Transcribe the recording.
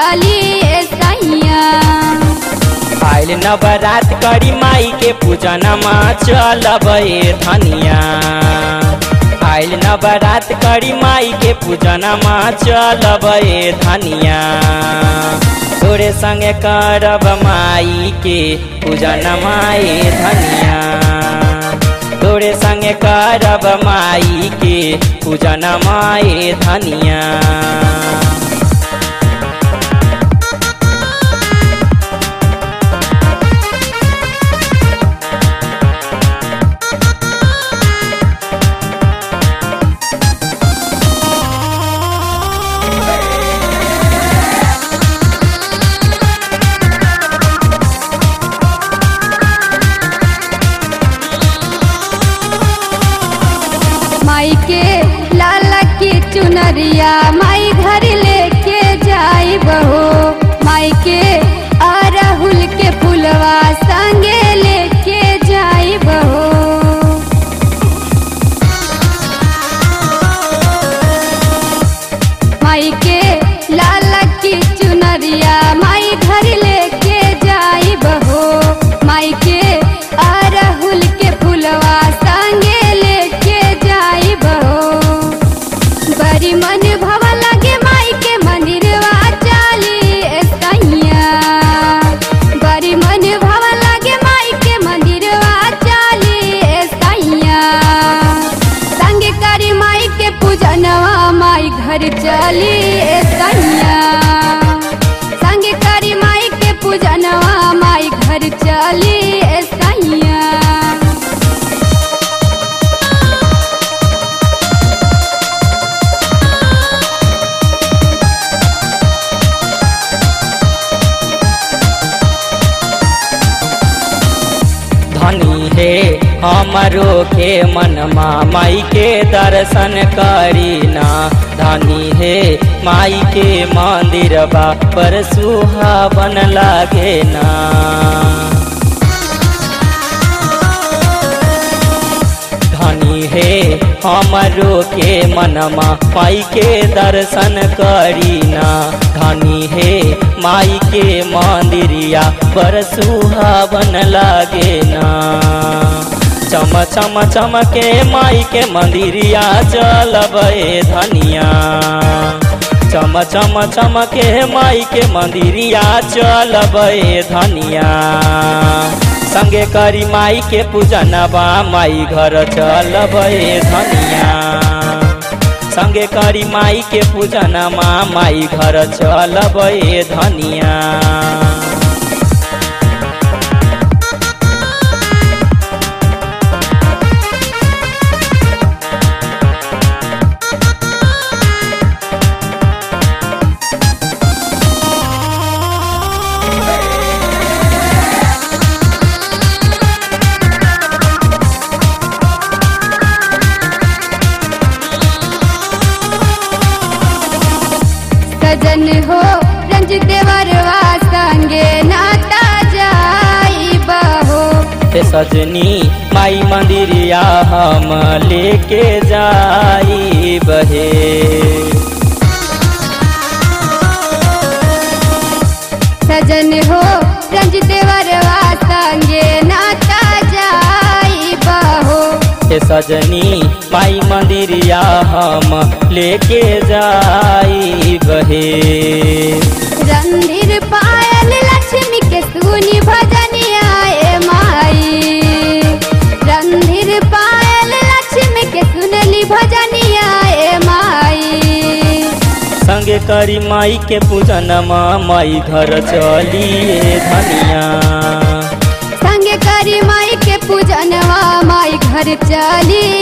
चली सैया आइल नवरात करी माई के पूजनमा चलब ए धनिया आइल नवरात करी माई के पूजनमा चलब ए धनिया तोरे संगे करब माई के पूजनमा ए धनिया तोरे संगे करब माई के पूजनमा ए धनिया माई के लाला की चुनरिया माई घर लेके जाई बहो माई के अरहुल के फुलवा संगे लेके जाई बहो माई के लाला की चुनरिया माई घर लेके जाई बहो माई के अरहुल के फुलवा संगे लेके जाई बहो बड़ी मन भव लगे माई के मंदिरवा चाली सैया बड़ी मन भव लगे माई के मंदिरवा चाली सैया संग करी माई के पूजनवा माई घर चली सैया संग करी माई के पूजनवा माई घर चली सैया धनी हे हमरो के मनमा माई के दर्शन करीना धनी हे माई के मंदिर पर सुहावन लागे ना धनी हे हमरो के मनमा माई के दर्शन करीना धनी हे माई के मंदिरिया पर सुहावन लागे ना चम चम चम के माई के मंदिरिया चलब ए धनिया चम चम चम के माई के मंदिरिया चलब ए धनिया संगे करी माई के पूजनबा माई घर चलब ए धनिया संगे करी माई के पूजनमा माई घर चलब ए धनिया सजन हो रंज देवरवा संगे नाता जाई बहो हे सजनी माई मंदिरिया हम लेके जाई बहे सजन हो रंज देवरवा संगे नाता जाई बहो हे सजनी माई मंदिरिया हम लेके जाई बहे रंधिर पायल लक्ष्मी के सुनी भजनिया ए माई रंधिर पायल लक्ष्मी के सुनली भजनिया ए माई संगे करी माई के पूजनमा माई घर चलिए धनिया संगे करी माई के पूजनवा माई घर चली